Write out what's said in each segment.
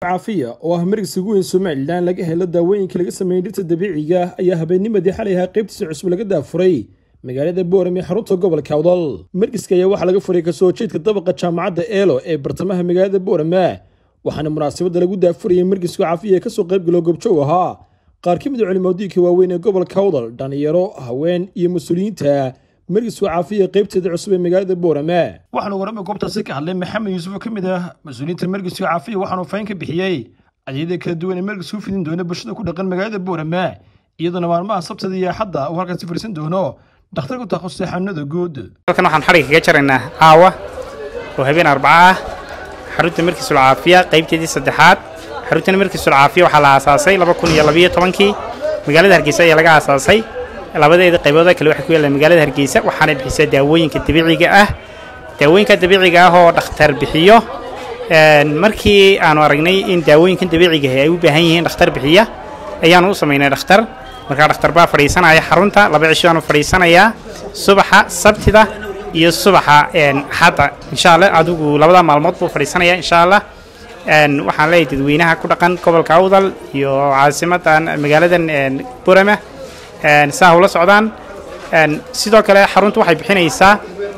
caafiya oo ah margis ugu weyn somalilan laga helo daawooyinka laga sameeyey dhirta dabiiciga ayaa habeennimadii xalay ahaa qaybtiisa cusub laga daafuray magaalada boorame xarunta gobolka awdal margiska ayaa waxaa laga furay kasoo jeedka dabaqa jaamacadda eelo ee bartamaha magaalada boorame waxaana munaasabadda lagu daafurayay margiska caafiya kasoo qaybgalo goobjoog ahaa qaar ka mid a culimadiinka waaweyn ee gobolka awdal dhalinyaro haween iyo mas-uuliyiinta margiska caafiya qaybteeda cusub ee magaalada boorame waxaana warama goobtaasi ka hadlay maxamed yuusuf oo ka mid ah mas-uuliyiinta margiska caafiya waxaanu fayn ka bixiyey adeegyada kala duwan ee margiska u fidin doona bulshada ku dhaqan magaalada boorame iyadoona maalmaha sabtada iyo axadda uu halkaasi fariisan doono dhakhtar ku takhasusay xanuunada guud halkan waxaan xadhiga kaga jaraynaa caawa oo habeen arbaca ah xarunta markiisul caafiya qaybteedii saddexaad xaruntan markiisul caafiya waxaa la aasaasay laba kun iyo labayo tobankii magaalada hargeysa ayaa laga aasaasay labadeeda qaybood kale waxay ku yaallaan magaalada hargeysa waxaana bixisaa daawooyinka dabiiciga ah daawooyinka dabiiciga ah oo dhakhtar bixiyo markii aanu aragnay in daawooyinkan dabiiciga ay u baahan yihiin dhakhtar bixiya ayaanu u samaynay dhakhtar markaa dhakhtar baa fadhiisanaya xarunta laba cisho aanu fadhiisanayaa subaxa sabtida iyo subaxa axadda insha allah adigu labada maalmood buu fadhiisanaya insha allah waxaan leeyahay dadweynaha ku dhaqan gobolka awdal iyo caasimadan magaaladan burama saa ula socdaan sidoo kale xaruntu waxay bixinaysaa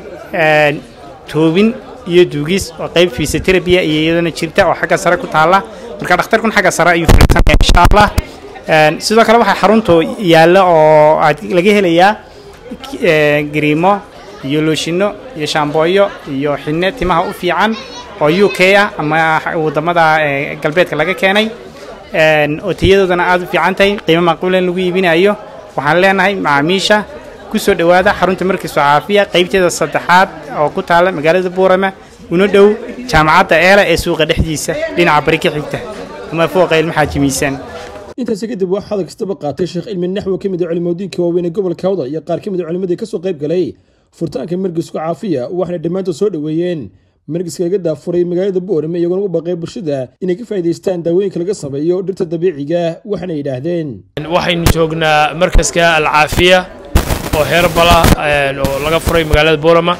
toobin iyo duugis oo qayb fisioterabia iyo iyadana jirta oo xagga sare ku taalla marka dhakhtarkun xagga sare ayuu fadhiisanaya insha allah sidoo kale waxaa xaruntu yaalla oo aad laga helayaa gariimo iyo looshinno iyo shaambooyo iyo xinne timaha u fiican oo u k ah ama waddamada galbeedka laga keenay oo tayadoodana aad u fiican tahay qiimo macquulan lagu iibinayo waxaan leenahay macaamiisha ku soo dhowaada xarunta markiisu caafiya qaybteeda saddexaad oo ku taalla magaalada buurama una dhow jaamacadda eela ee suuqa dhexdiisa dhinaca bari ka xigta ama fooqa ilmaxaaji miisaan intaasi kadib waxaa hadal kastaba qaatay sheekh cilmi naxwo ka mid a culimadiinka waaweyn ee gobolka awdal iyo qaar ka mid a culimadii ka soo qayb galay furitaanka margisku caafiya waxaana dhammaantood soo dhoweeyeen margiska laga daafuray magaalada boorame iyagoona ugu baaqay bulshada inay ka faa'idaystaan daawooyinka laga sameeyo dhirta dabiiciga waxaana yidhaahdeen waxaynu joognaa markaska alcaafiya oo heerbala oo laga furay magaalada boorama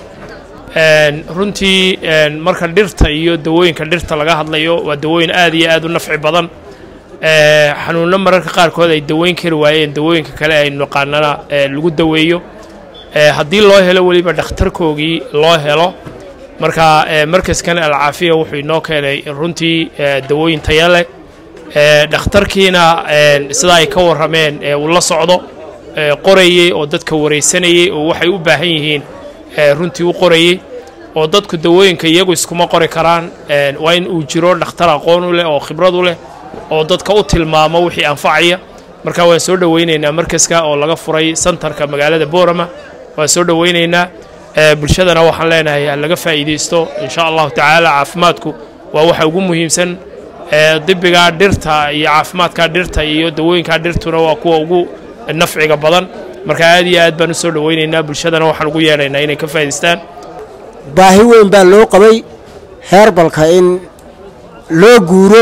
runtii marka dhirta iyo dawooyinka dhirta laga hadlayo waa dawooyin aad iyo aad u nafci badan xanuunno mararka qaarkood ay daweyn kari waayeen dawooyinka kale aynu naqaanana lagu daweeyo haddii loo helo weliba dhakhtarkoogii loo helo marka markaskan alcaafiya wuxuu inoo keenay runtii dawooyin taya leh dhakhtarkiina sida ay ka warrameen uu la socdo qorayey oo dadka waraysanayey oo waxay u baahan yihiin runtii u qorayey oo dadku dawooyinka iyagu iskuma qori karaan waa in uu jiro dhakhtar aqoon u leh oo khibrad u leh oo dadka u tilmaamo wixii anfacaya marka waan soo dhowaynaynaa markaska oo laga furay santarka magaalada boorama waan soo dhowaynaynaa bulshadana waxaan leenahay ha laga faa'iidaysto insha allahu tacaala caafimaadku waa waxa ugu muhiimsan dibigaa dhirta iyo caafimaadkaa dhirta iyo dawooyinkaa dhirtuna waa kuwa ugu nafciga badan marka aad iyo aad baan u soo dhowaynaynaa bulshadana waxaan ugu yeedhaynaa inay ka faa'idaystaan baahi weyn baa loo qabay heerbalka in loo guuro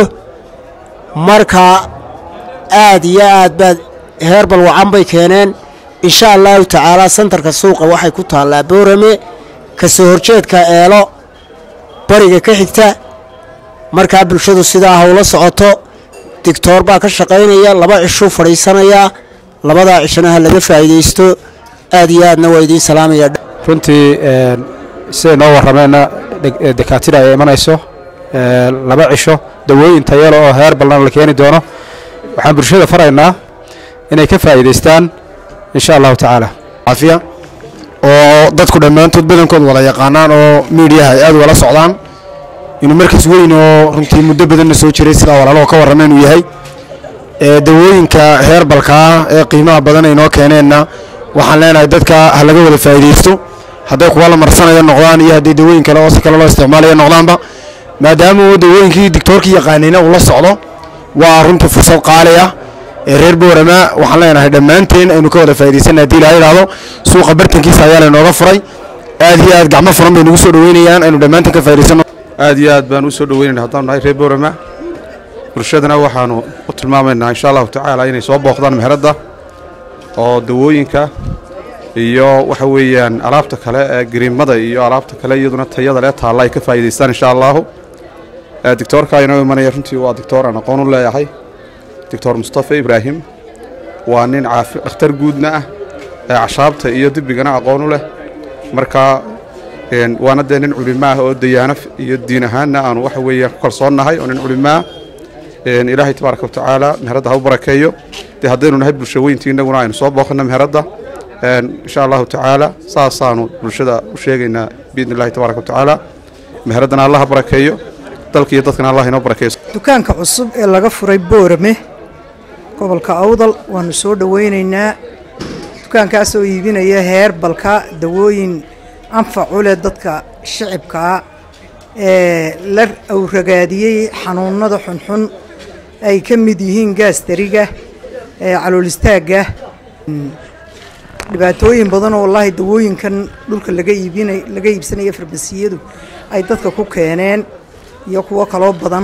marka aad iyo aad baad heerbal wacan bay keeneen insha allahu tacaalaa santarka suuqa waxay ku taallaa boorame ka soo horjeedka eelo bariga ka xigta markaa bulshadu sidaa hawla socoto digtoor baa ka shaqaynaya laba cishuu fadhiisanayaa labadaa cishanaha laga faa'iidaysto aad iyo aadna waa idiin salaamaya runtii siday noo warrameenna dakaatira ay imanayso laba cisho dawooyin tayalo oo heer ballan la keeni doono waxaan bulshada faraynaa inay ka faa'iidaystaan insha allahu tacaala caafiya oo dadku dhammaantood badankood wada yaqaanaan oo miidiyaha ay aad ugala socdaan inuu markas weyn oo runtii muddo badanna soo jiray sidaa walaaloo ka warrameen uu yahay dawooyinka heerbalkaa ee qiimaha badan ay noo keeneenna waxaan leenahay dadka ha laga wada faa'iidaysto hadday kuwa la marsanayo noqdaan iyo hadday dawooyin kale oo si kale loo isticmaalayo noqdaanba maadaama uu dawooyinkii digtoorkii yaqaanayna uu la socdo waa runtii fursad qaali ah ee reer boorama waxaan leenahay dhammaanteen aynu ka wada faa'iidaysanna haddii ilaha idhaahdo suuqa bartankiisa ayaa laynooga furay aad iyo aad gacmo furan bay nagu soo dhoweynayaan aynu dhammaanteen ka faa'idaysano aad iyo aad baan u soo dhoweynayna haddaan nahay reer boorama bulshadana waxaanu u tilmaamaynaa insha allahu tacaala inay soo booqdaan meheradda oo dawooyinka iyo waxa weeyaan alaabta kale ee gariimada iyo alaabta kale iyaduna tayada lee taalla ay ka faa'iidaystaan insha allahu doctoorka inoo imanaya runtii waa doctoor aan aqoon u leeyahay doctor mustafa ibraahim waa nin caafi dhakhtar guudna ah ee cashaabta iyo dibigana aqoon u leh marka waana dee nin culimo ah oo dayaano iyo diin ahaanna aanu waxa weeyaan ku kalsoonnahay oo nin culimaa ilaahay tabaaraka wa tacaala meheradda ha u barakeeyo dee haddaynu nahay bulsho weyntii innaguna aynu soo booqanno meheradda insha allahu tacaala saasaanu bulshada u sheegaynaa biidni illahi tabaaraka wa tacaala meheraddana allah ha barakeeyo dalka iyo dadkana allah inoo barakeeyo dukaanka cusub ee laga furay boorame gobolka awdal waanu soo dhowaynaynaa dukaankaasoo iibinaya heerbalka dawooyin anfac u leh dadka shicibkaa ee la awragaadiyey xanuunnada xunxun ay ka mid yihiin gaastariga calool istaagga dhibaatooyin badan oo wallaahi dawooyinkan dhulka laga iibina laga iibsanaya farmasiyadu ay dadka ku keeneen iyo kuwo kaloo badan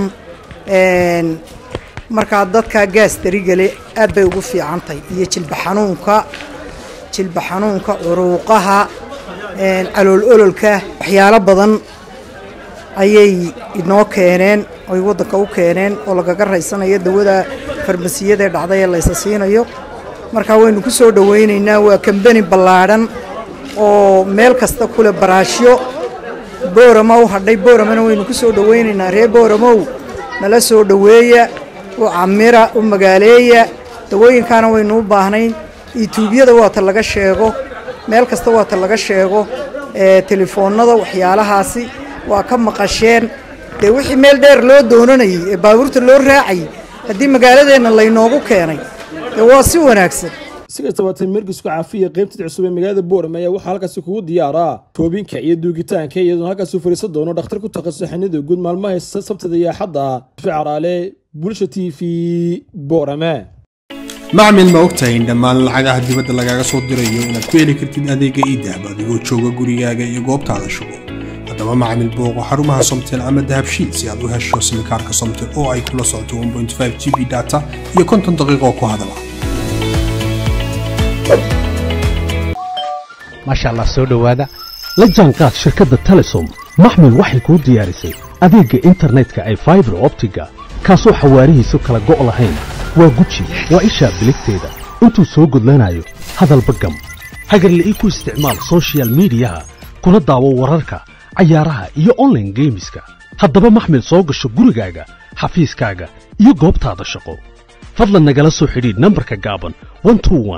markaa dadka gaastarigale aad bay ugu fiican tahay iyo jilba xanuunka jilba xanuunka curuuqaha calool ololka waxyaalo badan ayay inoo keeneen oy waddanka u keeneen oo lagaga raysanayo dawada farmasiyadae dhacday ee laysa siinayo markaa waynu ku soo dhowaynaynaa waa kambeni ballaadhan oo meel kasta kule baraashyo boorama u hadhay booramana waynu ku soo dhowaynaynaa reer boораmow nala soo dhoweeya u camira u magaaleeya dawooyinkaana waynu u baahnayn ituubyada waata laga sheego meel kasta waata laga sheego telefoonnada waxyaalahaasi waa ka maqasheen dee wixii meel dheer loo doonanayay ee baabuurta loo raacayay haddii magaaladeenna laynoogu keenay dee waa si wanaagsan si kastaba tay markisku caafiya qaybtid cusub ee magaalada boorame ayaa waxaa halkaasi kugu diyaaraa toobinka iyo duugitaanka iyadoona halkaasi fariisan doono dhakhtar ku takhasusay xanida guud maalmaha sabtada iyo axadda ficaraale bulsha t v boorame macmil ma ogtahay in dhammaan lacagaha dibadda lagaaga soo dirayo inaad ku heli kartid adeega iidahab adigoo jooga gurigaaga iyo goobtaada shugo haddaba macmil booqo xarumaha somtel ama dahabshiil si aad u hesho simikaarka somtel oo ay kula socoto g b data iyo konton daqiiqo ku hadala maasha allah soo dhowaada la jaanqaad shirkadda telesom maxmil waxay kuu diyaarisay adeegga internetka ay faibar optiga kaasoo xawaarihiisu kala go' lahayn waa guji waa ishaa biligteeda intuu soo gudlanayo hadalba gam hagarla'ii ku isticmaal sochial midiyaha kuna daawo wararka cayaaraha iyo onlaine geemiska haddaba maxmil soo gasho gurigaaga xafiiskaaga iyo goobtaada shaqo fadlan nagala soo xidhiidh nambarka gaaban